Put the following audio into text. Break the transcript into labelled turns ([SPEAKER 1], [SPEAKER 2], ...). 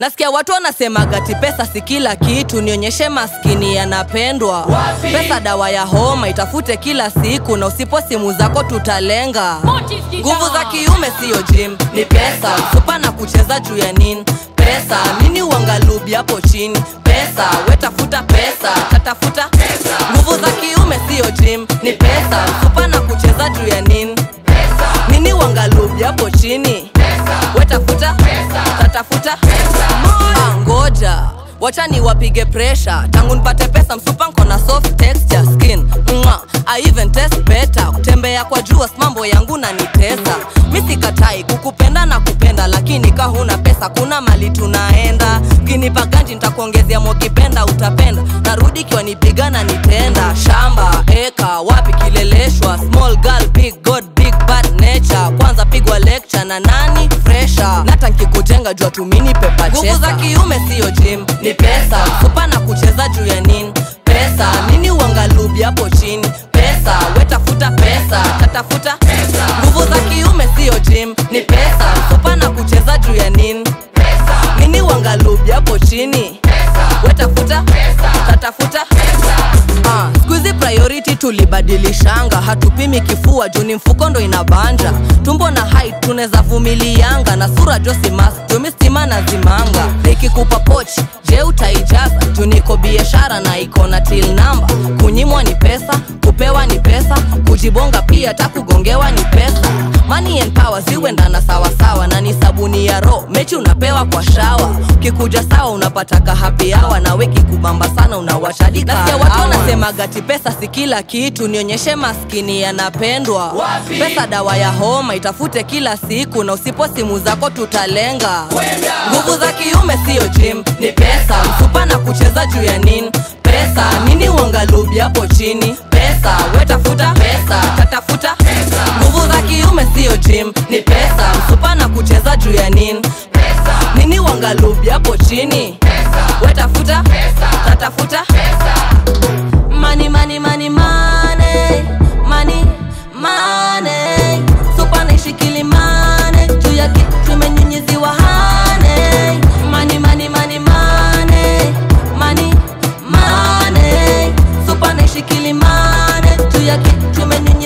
[SPEAKER 1] nasikia watu wanasemaga ti pesa si kila kitu nionyeshe maskini yanapendwa pesa dawa ya homa itafute kila siku na usipo simu zako tutalenga nguvu za kiume siyo jim ni pesa supa na kucheza juu ya nini pesa nini uangalubi hapo chini pesa wetafuta pesa tatafuta nguvu za kiume siyo jim ni pesa supa na kucheza juu ya nini nini uangalubi hapo chini wetafuta tatafuta Ah, ngoja wacha ni wapige presha tangu nipate pesa msupa nko na soft texture skin Mwa, I even test better kutembea kwa jua mambo yangu na nitesa mi sikatai kukupenda na kupenda lakini ka huna pesa kuna mali tunaenda ukinipa ganji nitakuongezea mokipenda utapenda narudi kiwa nipiga na nitenda shamba eka wapi kileleshwa small girl big god big bad nature kwanza pigwa lecture na nani fresha nata nkikujenga jua tumini pepa nguvu za kiume siyo jim ni pesa kupa na kucheza juu ya nini pesa nini uangalubi hapo chini pesa wetafuta pesa tatafuta nguvu za kiume siyo jim ni pesa kupa na kucheza juu ya nini nini uangalubi hapo chini wetafuta tatafuta Ah, skuizi priority tulibadilishanga hatupimi kifua juu ni mfuko ndo inabanja tumbo na height tunaweza vumilianga na sura josimas jumi stima na zimanga nikikupa pochi je utaijaza juu niko biashara na iko na til namba kunyimwa ni pesa kupewa ni pesa kujibonga pia ta kugongewa ni pesa money and power ziwendana sawasawa na ni sabuni ya ro mechi unapewa kwa shawa kikuja sawa unapataka happy hour na weki kubamba sana unawashadika nasikia watu wanasemaga ti pesa si kila kitu nionyeshe maskini yanapendwa pesa dawa ya homa itafute kila siku na usipo simu zako tutalenga nguvu za kiume siyo jim ni pesa msupa na kucheza juu ya nini pesa nini uangalubi hapo chini pesa wetafuta pesa tatafuta nguvu za kiume siyo jim ni pesa msupa na kucheza juu ya nini nini uangalubi hapo chini wetafuta tatafuta mani mani mani mane mani mane supa naishikili mane juu ya kitu imenyunyiziwa hane mani mani mani mane mani mane supa naishikili mane juu ya kitu imenyunyiziwa